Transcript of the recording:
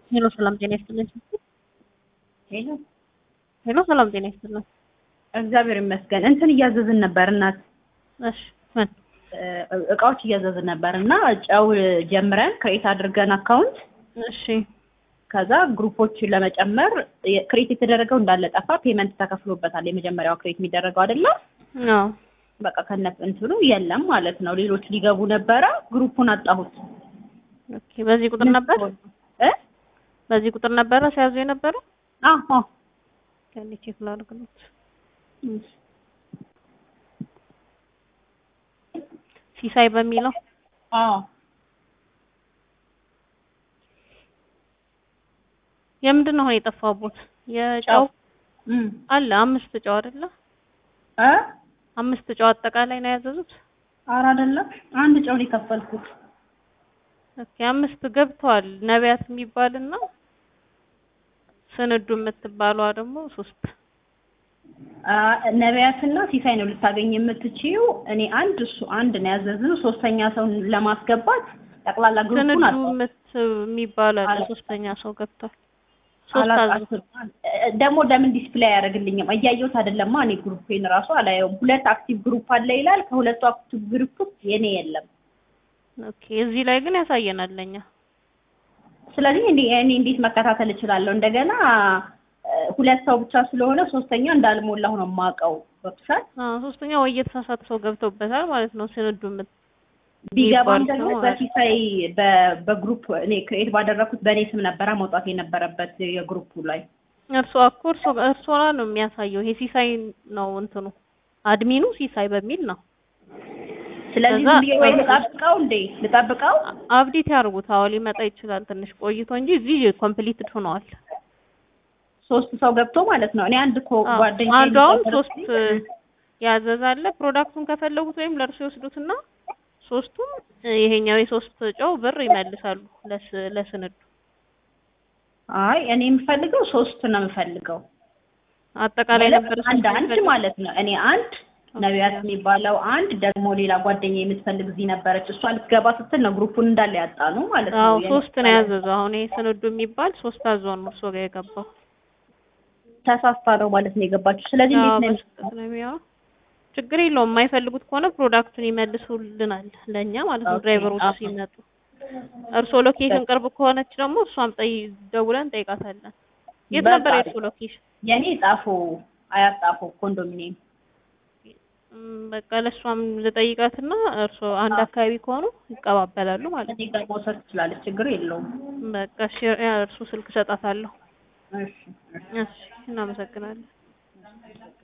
ሄሎ ሰላም ጤና ይስጥልኝ። ሄሎ ሄሎ ሰላም ጤና ይስጥልኝ። እግዚአብሔር ይመስገን። እንትን እያዘዝን ነበር እናት እሺ ምን እ- እቃዎች እያዘዝን ነበር እና ጨው ጀምረን ክሬት አድርገን አካውንት እሺ ከዛ ግሩፖች ለመጨመር ክሬት የተደረገው እንዳለ ጠፋ። ፔመንት ተከፍሎበታል። የመጀመሪያው ክሬት የሚደረገው አይደለም። አዎ በቃ ከነ እንትኑ የለም ማለት ነው። ሌሎች ሊገቡ ነበረ። ግሩፑን አጣሁት። ኦኬ። በዚህ ቁጥር ነበር እ በዚህ ቁጥር ነበረ ሲያዙ የነበረው አዎ ከኔ ቼክ ላድርግለት። ሲሳይ በሚለው አዎ የምንድን ነው አሁን የጠፋቦት? የጨው ጨው እም አለ አምስት ጨው አይደለ? እ አምስት ጨው አጠቃላይ ነው ያዘዙት። ኧረ አይደለም አንድ ጨው ነው የከፈልኩት። ኦኬ አምስት ገብተዋል። ነቢያት የሚባልና ስንዱ የምትባለዋ ደግሞ ሶስት አ ነቢያትና ሲሳይ ነው ልታገኝ የምትችይው። እኔ አንድ እሱ አንድ ነው ያዘዝነው። ሶስተኛ ሰው ለማስገባት ጠቅላላ ግሩፑን ስንዱ አጣሁ። የምት የሚባል አለ። አለ። ሶስተኛ ሰው ገብቷል። ሶስት አዘዙ። አላጣሁትም። እ- ደግሞ ለምን ዲስፕሌይ አያደርግልኝም? እያየሁት አይደለማ። እኔ ግሩፔን ራሱ አላየውም። ሁለት አክቲቭ ግሩፕ አለ ይላል። ከሁለቱ አክቲቭ ግሩፕ ውስጥ የኔ የለም። ኦኬ እዚህ ላይ ግን ያሳየናል ለኛ። ስለዚህ እኔ እኔ እንዴት መከታተል እችላለሁ? እንደገና እ፣ ሁለት ሰው ብቻ ስለሆነ ሶስተኛ እንዳልሞላሁ ነው የማውቀው። ገብቶሻል? አዎ ሶስተኛ ወይ የተሳሳተ ሰው ገብቶበታል ማለት ነው። ስንዱ የምት ቢገባም የሚባል ደግሞ ሰው አለ። በሲሳይ በ- በግሩፕ እኔ ክሬት ባደረኩት በእኔ ስም ነበረ መውጣት የነበረበት የግሩፑ ላይ እርሶ እኮ እርሶ እርሶ ላይ ነው የሚያሳየው። ይሄ ሲሳይ ነው እንትኑ አድሚኑ ሲሳይ በሚል ነው። ስለዚህ ከዛ- ዝም ብዬ ወይ ልጠብቀው እንዴ ልጠብቀው አብዴት ያርጉት። አዎ ሊመጣ ይችላል ትንሽ ቆይቶ እንጂ እዚህ ኮምፕሊትድ ሆነዋል። ሶስት ሰው ገብቶ ማለት ነው። እኔ አንድ እኮ አዎ፣ ጓደኛ አንዱ አሁን ሶስት ያዘዛለ ፕሮዳክቱን ከፈለጉት ወይም ለእርሱ ይወስዱትና ሶስቱም ይሄኛው የሶስት ጨው ብር ይመልሳሉ ለስ ለስንዱ አይ እኔ የምፈልገው ሶስት ነው የምፈልገው አጠቃላይ ማለት ነበር አንድ ሶስት አንድ የሚፈልግ- ማለት ነው። እኔ አንድ ነቢያት የሚባለው አንድ ደግሞ ሌላ ጓደኛ የምትፈልግ እዚህ ነበረች። እሷ ልትገባ ስትል ነው ግሩፑን እንዳለ ያጣ ነው ማለት ነው። አዎ የኔ ሶስት ነው ያዘዘው። አሁን ይሄ ስንዱ የሚባል ሶስት አዞ ነው እርሶ ጋር የገባው። ተሳስታ ነው ማለት ነው የገባችው። ስለዚህ አዎ እንዴት ነው በስህተት ነው የሚሆነው። ችግር የለውም። የማይፈልጉት ከሆነ ፕሮዳክቱን ይመልሱልናል ለእኛ ማለት ነው ኦኬ፣ ድራይቨሮች አዎ። ሲመጡ። እርስዎ ሎኬሽን ቅርብ ከሆነች ደግሞ እሷም ጠይ ደውለን እንጠይቃታለን። የት በቃ ነበር የእርስዎ ሎኬሽን? የኔ ጣፎ አያት ጣፎ ኮንዶሚኒየም ም፣ በቃ ለእሷም ልጠይቃትና እርስዎ አንድ አካባቢ ከሆኑ ይቀባበላሉ ማለት እኔ ጋር መውሰድ ትችላለች። ችግር የለውም። ነው። በቃ እሺ፣ እርሱ ስልክ እሰጣታለሁ። እሺ እሺ። እሺ፣ እናመሰግናለን።